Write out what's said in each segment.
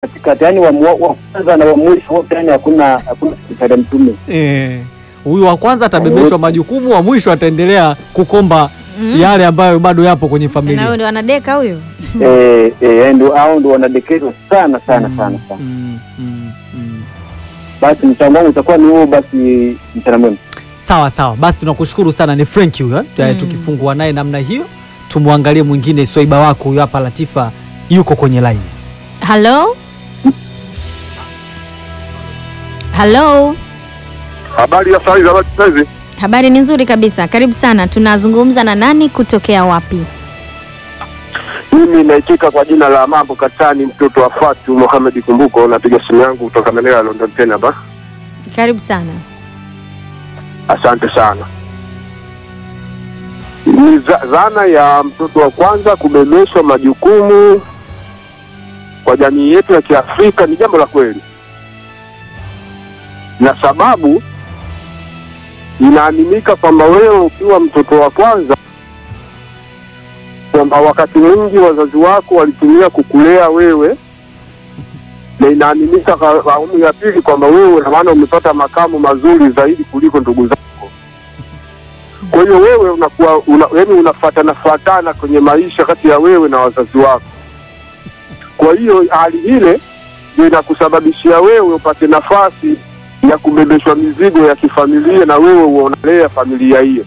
katikati, yani wa mu- wa kwanza na wa mwisho wote, yani hakuna hakuna sekretari ya mtume. Eh, huyu wa kwanza atabebeshwa majukumu, wa mwisho ataendelea kukomba Mm. yale ambayo bado yapo kwenye Tena huyo familia. ndio anadeka huyo. Eh, eh, yani ndio hao ndio wanadekezwa sana sana sana sana. Mm, mm, mm. Basi mchango wangu utakuwa ni huo. Basi mchana mwema. Sawa sawa, basi tunakushukuru sana. Ni Frank huyo eh? Mm. Tukifungua naye namna hiyo, tumwangalie mwingine swaiba wako huyo hapa. Latifa yuko kwenye line. Halo? Halo? Habari ya saa hizi, habari saa hizi. Habari ni nzuri kabisa. Karibu sana. Tunazungumza na nani kutokea wapi? Mimi naitika kwa jina la Mambo Katani, mtoto wa Fatu Mohamed Kumbuko. Napiga simu yangu kutoka maeneo ya London tena hapa. Karibu sana. Asante sana. Ni za- dhana ya mtoto wa kwanza kubebeshwa majukumu kwa jamii yetu ya Kiafrika ni jambo la kweli, na sababu inaaminika kwamba wewe ukiwa mtoto wa kwanza, kwamba wakati mwingi wazazi wako walitumia kukulea wewe, na inaaminika kwa awamu ya pili kwamba wewe na maana umepata makamu mazuri zaidi kuliko ndugu zako. Kwa hiyo wewe unakuwa una, yani unafatana fatana kwenye maisha kati ya wewe na wazazi wako. Kwa hiyo hali ile ndio inakusababishia wewe upate nafasi ya kubebeshwa mizigo ya kifamilia na wewe uonalea familia hiyo.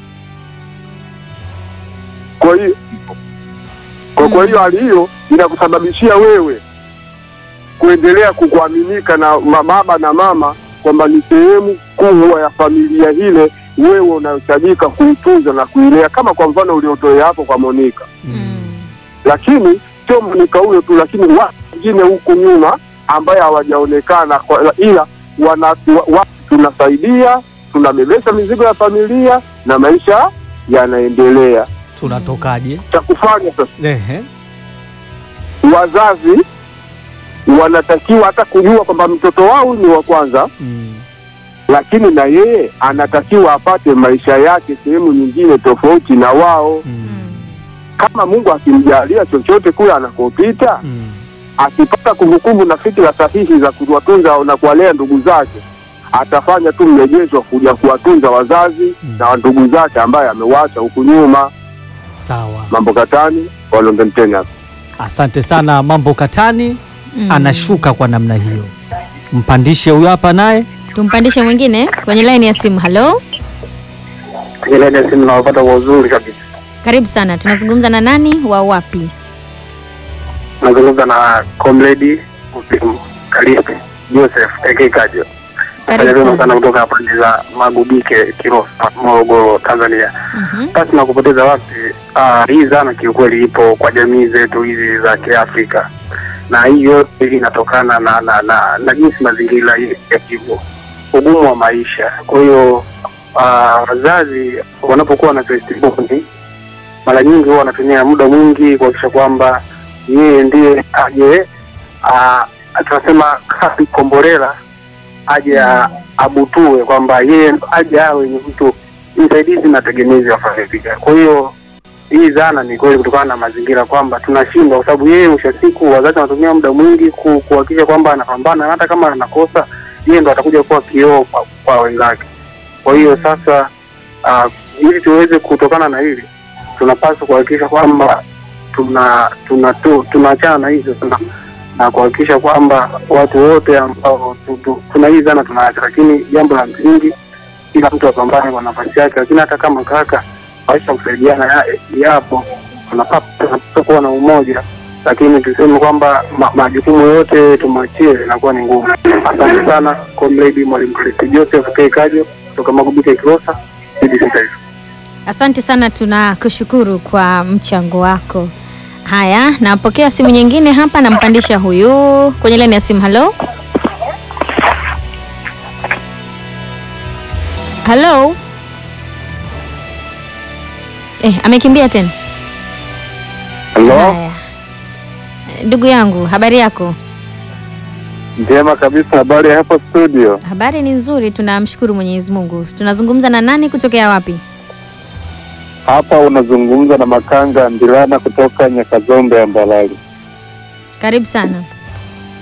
Kwa hiyo kwa, kwa hiyo hali hiyo inakusababishia wewe kuendelea kukuaminika na ma- baba na mama kwamba ni sehemu kubwa ya familia ile wewe unayohitajika kuitunza na kuilea, kama kwa mfano uliotolea hapo kwa Monika. Mm. Lakini sio Monika huyo tu, lakini watu wengine huku nyuma ambaye hawajaonekana kwa- ila wana wa, wa, tunasaidia tunabebesha mizigo ya familia na maisha yanaendelea. Tunatokaje? Cha kufanya sasa Ehe. wazazi wanatakiwa hata kujua kwamba mtoto wao ni wa kwanza, Mm. lakini na yeye anatakiwa apate maisha yake sehemu nyingine tofauti na wao. Mm. Mm. Kama Mungu akimjalia chochote kule anakopita, Mm. akipata kumbukumbu na fikira sahihi za kuwatunza na kuwalea ndugu zake, atafanya tu mrejesho kuja kuwatunza wazazi Mm. na ndugu zake ambaye amewacha huku nyuma. Sawa, Mambo katani wa London Kenya. asante sana. Mambo Katani Mm. anashuka kwa namna hiyo, mpandishe huyo hapa naye. Tumpandishe mwingine kwenye line ya simu. Halo? Kwenye laini ya simu nawapata kwa uzuri kabisa. Karibu sana. Tunazungumza na nani wa wapi? nazungumza na comrade Kalisti Joseph aka Kajo. Karibu Fanya vyema sana sana. kutoka pande za Magubike, Kilosa, Morogoro, Tanzania. Mhm. Basi na kupoteza wakati, ah, hii dhana kiukweli ipo kwa jamii zetu hizi za Kiafrika, na hii yote inatokana na na, na, na jinsi mazingira yalivyo, ugumu wa maisha. Kwa hiyo ah, wazazi wanapokuwa na testimony, mara nyingi huwa wanatumia muda mwingi kuhakikisha kwamba yeye ndiye aje ah, tunasema kasi komborela aje a- abutue kwamba yeye aje awe ni mtu msaidizi na tegemezi wa familia. Kwa hiyo hii dhana ni kweli kutokana na mazingira kwamba tunashindwa, kwa sababu yeye mwisho wa siku wazazi wanatumia muda mwingi ku- kuhakikisha kwamba anapambana, na hata kama anakosa yeye ndo atakuja kuwa kioo kwa, kwa wenzake. Kwa hiyo sasa, uh, ili tuweze kutokana na hili, tunapaswa kuhakikisha kwamba tuna tuna tu- tunaachana na hizo tuna na kuhakikisha kwamba watu wote ambao tu- tu- kuna hii dhana tunaacha, lakini jambo la msingi kila mtu apambane kwa nafasi yake, lakini hata kama kaka maisha kusaidiana ya- yapo, tunapaswa tunapaswa kuwa na umoja, lakini tuseme kwamba ma, majukumu yote tumwachie inakuwa ni ngumu. Asante sana comrade mwalimu Kristi Joseph K Kajo kutoka Magubike Kilosa, BBC Taifa. Asante sana, tunakushukuru kwa mchango wako. Haya, napokea simu nyingine hapa, nampandisha huyu kwenye laini ya simu. Halo, halo. Eh, amekimbia tena. Haya, ndugu yangu, habari yako? Njema kabisa, habari ya hapo studio. Habari ni nzuri, tunamshukuru Mwenyezi Mungu. Tunazungumza na nani kutokea wapi? Hapa unazungumza na Makanga Ndilana kutoka Nyakazombe ya Mbalali. Karibu sana.